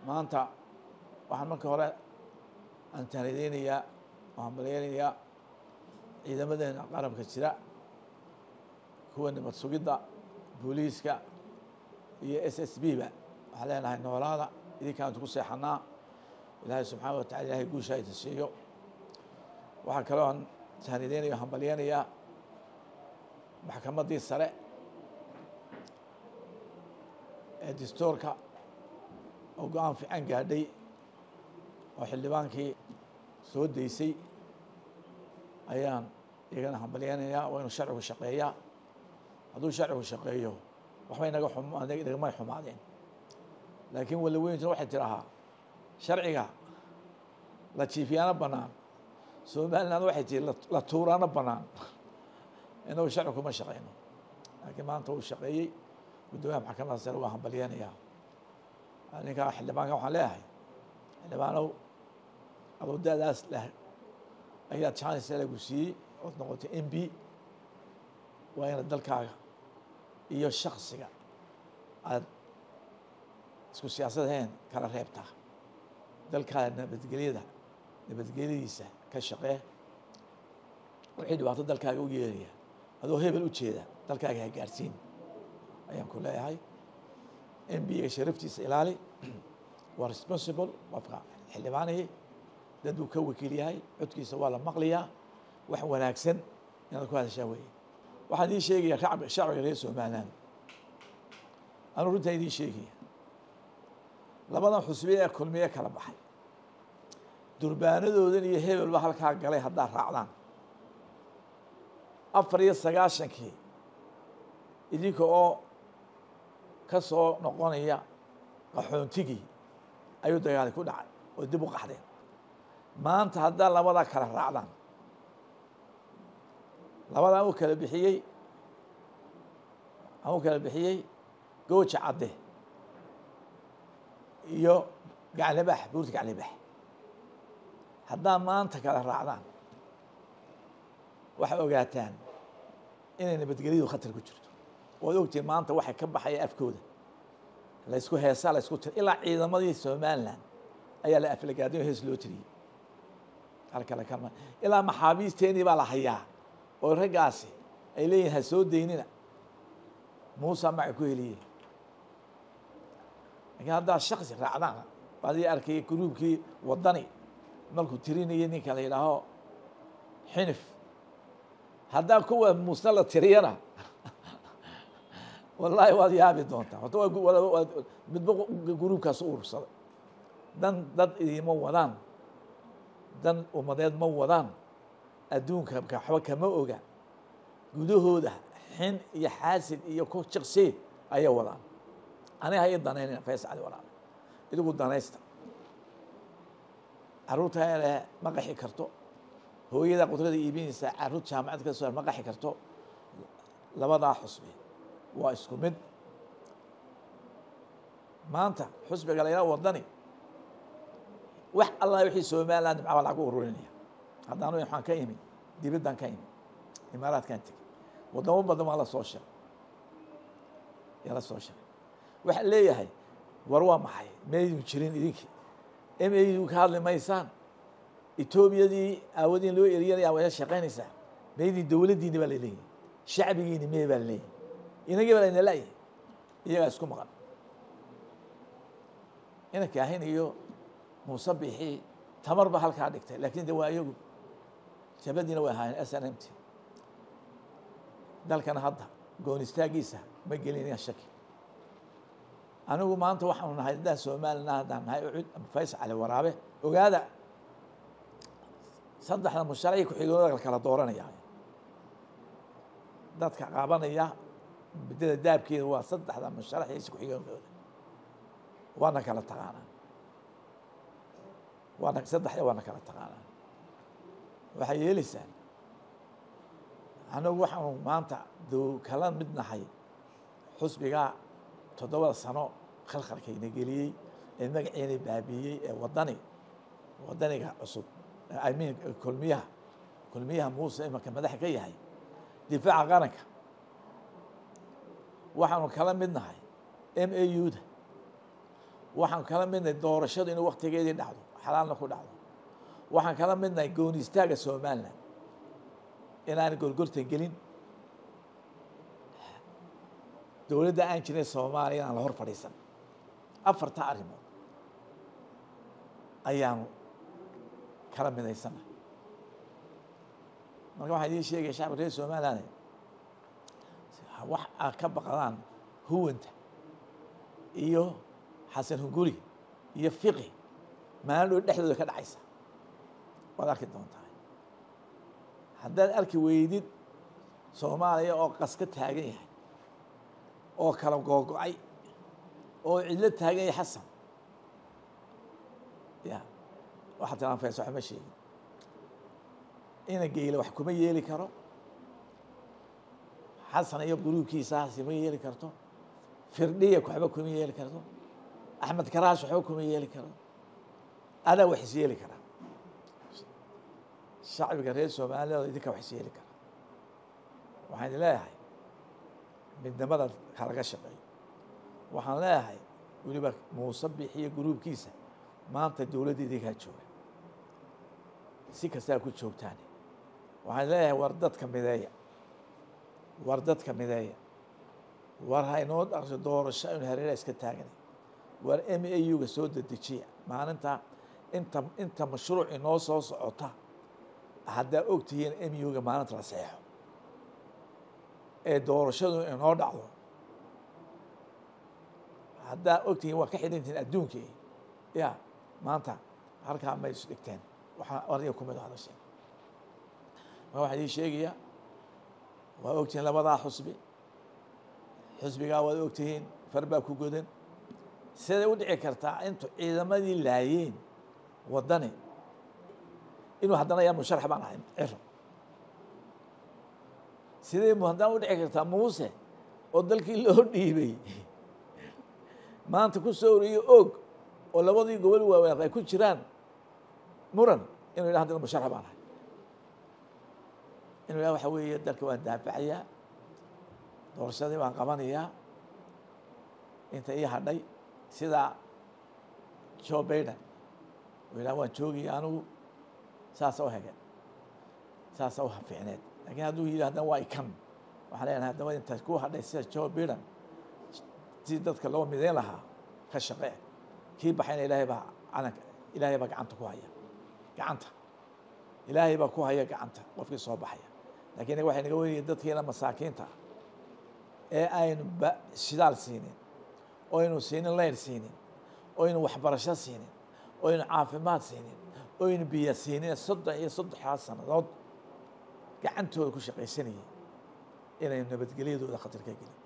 maanta waxaan marka hore aan taanideynayaa waxaan balyeynayaa ciidamadeena qaranka jira kuwa nabad sugidda booliiska iyo s s b ba waxaan leenahay noolaada idinkaantu ku seexanaa ilaahay subxaana wa tacala ilahay guusha idin siiyo waxaa kaloo aan taanideynaya waxaan balyeynayaa maxkamaddii sare ee distoorka oo go-aan fiican gaadhay oo xildhibaankii soo daysay ayaan iyagana hambalyeynayaa waa inuu sharcigu shaqeeyaa hadduu sharcigu shaqeeyo waxbay naga nagamay xumaadeen laakiin walla weyntu waxay tidhahaa sharciga la jiifiyaana bannaan somaliland waxay tihi la tuuraana bannaan inagu sharci kuma shaqeyno laakiin maanta uu shaqeeyey guddoomiyaha maxkamadda sare waa hambalyeynayaa ninkaa xildhibaanka waxaan leeyahay xildhibaanow adoo da-daas leh ayaa chance lagu siiyey ood noqotay m b waa inaad dalkaaga iyo shaksiga aada isku siyaasadheen kala reebtaa dalkaaga nabadgelyada nabadgelyadiisa ka shaqee wixii dhibaato dalkaaga u yeelaya adoo hebel u jeeda dalkaaga ha gaarsiin ayaan ku leeyahay m b-ga sharaftiisa ilaali waa responsible qofka xildhibaanihii dad buu ka wakiil yahay codkiisa waa la maqlayaa wax wanaagsan inaad ku hadashaa weeye waxaan idiin sheegaya shacbi shacbiga reer somaliland anuu runtaan idiin sheegaya labadan xusbiye ee kulmiye kala baxay durbaanadoodan iyo hebelba halkaa galay haddaad raacdaan afar iyo sagaashankii idinka oo ka soo noqonaya qaxoontigii ayuu dagaali ku dhacay oo dib u qaxdeen maanta haddaa labadaa kala raacdaan labadaa u kala bixiyey aan u kala bixiyey gooja cadde iyo gaclibax buurta gaclibax haddaa maanta kala raacdaan waxay ogaataan inay nabadgelyadu khatar ku jirto waad ogtiin maanta waxay ka baxaya afkooda laysku heesaa laysku tir ilaa ciidamadii somaliland ayaa la aflagaadiyo hees loo tiriyey halkale kama ilaa maxaabiisteenii baa la hayaa oo raggaasi ay leeyihin ha soo daynina muusa maca ku heliye laakiin haddaad shaksi raacdaan adii arkaya gruubkii wadani markuu tirinayay ninka la yidhaaho xinif haddaa kuwa muusna la tiriyana wallaahi waad yaabi doontaa horta waa midba gruubkaas u urursaday dan dad idima wadaan dan ummadeed ma wadaan adduunka waxba kama oga gudahooda xin iyo xaasid iyo ku jiqsee ayay wadaan aniga ha ii danaynina fays cali walaale idigu danaysta carruurta ele ma qaxi karto hooyada qudrada iibinaysa carruur jaamacad ka soo ma qaxi karto labadaa xusbi waa isku mid maanta xusbiga la yidhaha wadani wax allah wixii somaliland nimca baa lagu ururinaya haddaanu waxaan ka imi dibaddan ka imi imaaraadkan tegey waddamo badan waa la soo shiray yaa la soo shiray waxaan leeyahay war waa maxay maydun jirin idinkii m a ka hadli maysaan etoobiyadii aawadiin loo eriyanaya waa shaqaynaysaa maydin dowladdiini baa laleeyahay shacbigiini mee baa laleeyahay inagii baa layna la'yahay iyagaa isku maqan ina kaahin iyo muuse bixi tamar ba halkaa dhigtay laakiin de waa iyagu jabadiina way ahaayeen s n m t dalkana hadda goon istaagiisa ma gelinaya shaki anigu maanta waxaanu nahay haddaan somalilan haddaan nahay ucud ama fays cali waraabe ogaada saddexda musharaci ku-xigooda la kala dooranaya dadka qaabanaya muddada daabkeeda waa saddexda musharaxiisa ku-xigoonkooda waana kala taqaanaa waana saddexda waana kala taqaanaa waxay yeelaysaan anagu waxaanu maanta doo kala mid nahay xusbigaa toddobada sano khalkhalkayna geliyey ee magaceena baabiiyey ee wadani wadaniga cusub imean kulmiyaha kulmiyaha muuse imanka madaxa ka yahay difaaca qaranka waxaanu kala mid nahay m a u da waxaan kala midnahay doorashadu inuu waktigeedii dhacdo xalaalna ku dhacdo waxaan kala midnahay gooni istaaga somalilan inaana gorgortan gelin dowladda aan jirin soomaaliya inaan la hor fadhiisan afarta arrimood ayaanu kala midaysana marka waxaan idiin sheegaya shacabka reer somaliland wax aad ka baqdaan huwanta iyo xasan hunguri iyo fiqi maalin dhow dhexdooda ka dhacaysa waad arki doontaa haddaad arki weydid soomaaliya oo qas ka taagan yahay oo kala googo-ay oo cidlo taagan yahay xasan ya waxaad tilaan faysa waxma sheegin ina geyle wax kuma yeeli karo xasan iyo guruubkiisaasi ma yeeli karto firdhiya waxba kuma yeeli karto axmed karaash waxba kuma yeeli karo adaa wax is yeeli karaa shacbiga reer soomaaliyada idinka wax is yeeli kara waxaan idin leeyahay midnimada kalaga shaqeeyo waxaan leeyahay weliba muuse bixiyo guruubkiisa maanta dowladda idinkaa jooga si kastaa ku joogtaan waxaan leeyahay war dadka mideeya war dadka mideeya war haynoo dhaqso doorasho aynu hareera iska taaganay war m a u-ga soo dedejiya maalinta inta inta mashruuc inoo soo socota haddaa og tihiin m u-ga maalinta la seexo ee doorashadu inoo dhacdo haddaa og tihiin waa ka xidhantihiin adduunkii ya maanta halkaa may is dhigteen waxaa ariga kumid hadasheen ma waxaan idiin sheegaya waa ogtihiin labadaa xusbi xusbigaa waad ogtihiin far baa ku godan siday u dhici kartaa intu ciidamadii laayeen waddani inuu haddana yaa musharax baan ahay ciro sidee mu haddana u dhici kartaa muuse oo dalkii loo dhiibay maanta ku soo oriyo og oo labadii gobol waaweyn ay ku jiraan muran inuu yidhah haddana musharax baan ahay inuu yidhah waxa weeye dalka waan daafacayaa doorashadii baan qabanayaa inta ii hadhay sidaa joe baiden uu yidhah waan joogaya anigu saasa u hege saasa u fiicneed lakiin hadduu yidhi haddana waa ikan waxaan leenahay haddaba intaas ku hadhay sida joe baiden si dadka loo mideyn lahaa ka shaqee kii baxayna ilaahay baa calanka ilaahay baa gacanta ku haya gacanta ilaahay baa ku haya gacanta qofkii soo baxaya lakin waxay naga wenaya dadkiina masaakiinta ee aynu shidaal siinin oo aynu siinin leyr siinin oo aynu waxbarasho siinin oo aynu caafimaad siinin oo aynu biyo siinin soddon iyo saddexdaa sannadood gacantooda ku shaqaysanayay inaynu nabadgelyadooda khatar ka gelin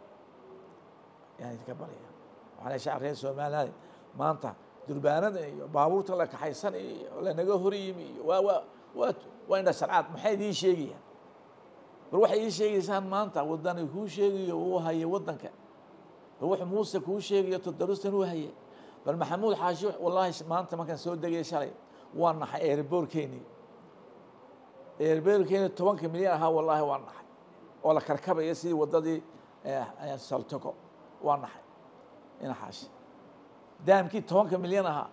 yaan idinka baraya waxaa le shacab reer somaliland maanta durbaanada iyo baabuurta la kaxaysanayo iyo lanaga hor yimi iyo waa waa waa waa indha sharcaad maxay idiin sheegayaan bal waxay ii sheegaysaan maanta wadani kuu sheegayo uu haye waddanka bal wuxuu muuse kuu sheegayo todoristan uu haye bal maxamuud xaashi wallahi maanta markaan soo degay shalay waa naxay eerboorkeeni eerboorkeeni tobanka milyan ahaa wallaahi waa naxay oo la karkabaya sidii waddadii saltogo waa naxay ina xaashi daamkii tobanka milyan ahaa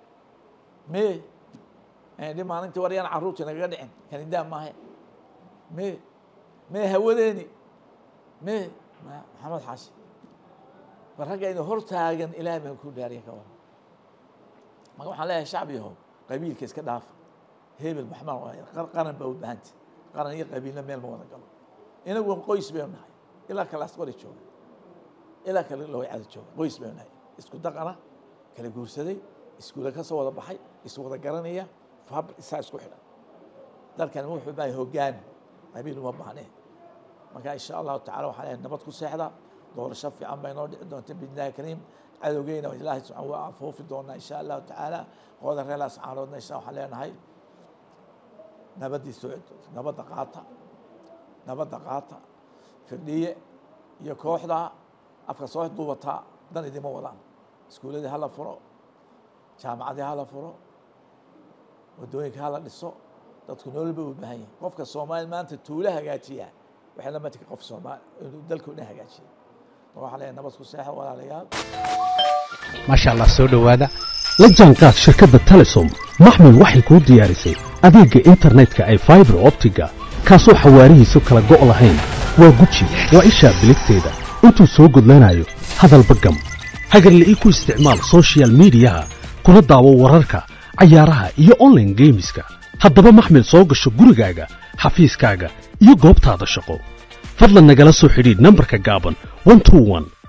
me dhi maalintii war yaan carruurtii nagaga dhicin kani daam maahe me me hawadeeni me maxamed xaashi bal raggaynu hor taagan ilaahay baan ku dhaariya ka waran marka waxaan leeyahay shacbiyaho qabiilka iska dhaafa hebel maxmed qaran baa u bahanta qaran iyo qabiilna meel ma wada galo inagu qoys baynu nahay ilaa kalaas qori jooga ilaa kale lowcada jooga qoys baynu nahay isku daqana kala guursaday iskuula ka soo wada baxay is wada garanaya fab isaa isku xidhan dalkan wuxuu baahay hoggaan qabiil uma baahnee marka insha allahu tacala waxaan leeyahay nabad ku seexda doorasho fiican bay noo dhici doonta biidnillahi kariim cadowgeyna ilaahay subxaan waa afoofi doonaa insha allahu tacaala qooda reelaas caaroodna insha waxaan leenahay nabaddii soo nabadda qaata nabadda qaata firdhiye iyo kooxda afka soo duubataa dan idima wadaan iskuuladii hala furo jaamacadii hala furo waddooyinka hala dhiso dadku nolol bay u baahan yihin qofka soomaaliya maanta tuulo hagaajiya waxay la matika qof soomaali inuu dalkao dhan hagaajiya waxaa leeyahay nabad ku seexa walaalayaal maasha allah soo dhowaada la jaanqaad shirkadda telesom maxmil waxay kuu diyaarisay adeegga internetka ay faibar optiga kaasoo xawaarihiisu kala go' lahayn waa guji waa ishaa biligteeda intuu soo gudlanayo hadalba gam hagarle ii ku isticmaal sochial midiyaha kuna daawo wararka cayaaraha iyo onlaine geemiska haddaba maxmil soo gasho gurigaaga xafiiskaaga iyo goobtaada shaqo fadlan nagala soo xidhiidh nambarka gaaban